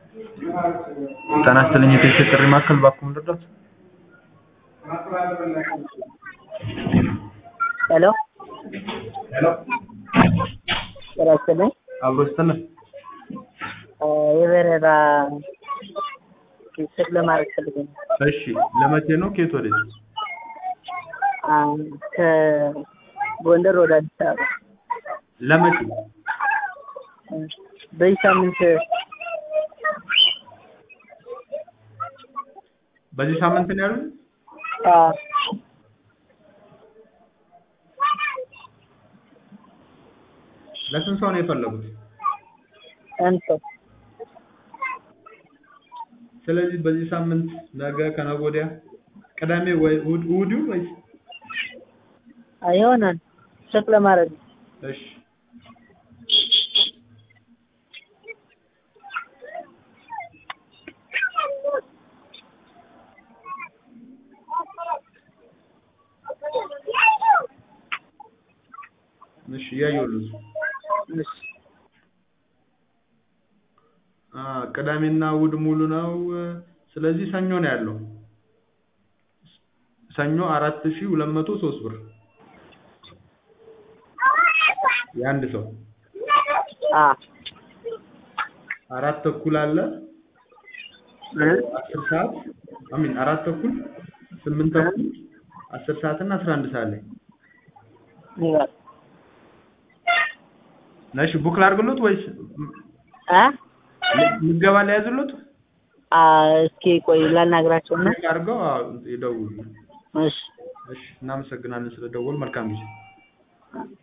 ጤና ይስጥልኝ የቴክስ ጥሪ ማዕከል እባክዎ ምን ልርዳዎት? ሄሎ ጤና ይስጥልኝ አብሮ ይስጥልን። የበረራ ቼክ ለማድረግ ፈልጌ ነው። እሺ ለመቼ ነው? ከየት ወዴት? ከጎንደር ወደ አዲስ አበባ ለመቼ? በዚህ ሳምንት በዚህ ሳምንት ነው ያሉት? አዎ ለስንት ሰው ነው የፈለጉት? አንድ ሰው ስለዚህ በዚህ ሳምንት ነገ፣ ከነገ ወዲያ፣ ቅዳሜ ወይ እሑድ እሑድ ይሁን ወይስ? አይ ይሆናል ቼክ ለማድረግ ነው። እሺ እሺ እያየሁልህ ነው። እሺ አ ቅዳሜና እሑድ ሙሉ ነው። ስለዚህ ሰኞ ነው ያለው። ሰኞ አራት ሺህ ሁለት መቶ ሶስት ብር የአንድ ሰው አ አራት ተኩል አለ አስር ሰዓት አሚን አራት ተኩል ስምንት ተኩል አስር ሰዓት እና አስራ አንድ ሰዓት ላይ ይላል እሺ ቡክ ላድርግሎት ወይስ አ ምዝገባ ላይ ያዝሎት? አ እስኪ ቆይ ላናግራቸውና ቼክ አድርገው አዎ ይደውሉ። እሺ እሺ እናመሰግናለን ስለደወሉ መልካም ጊዜ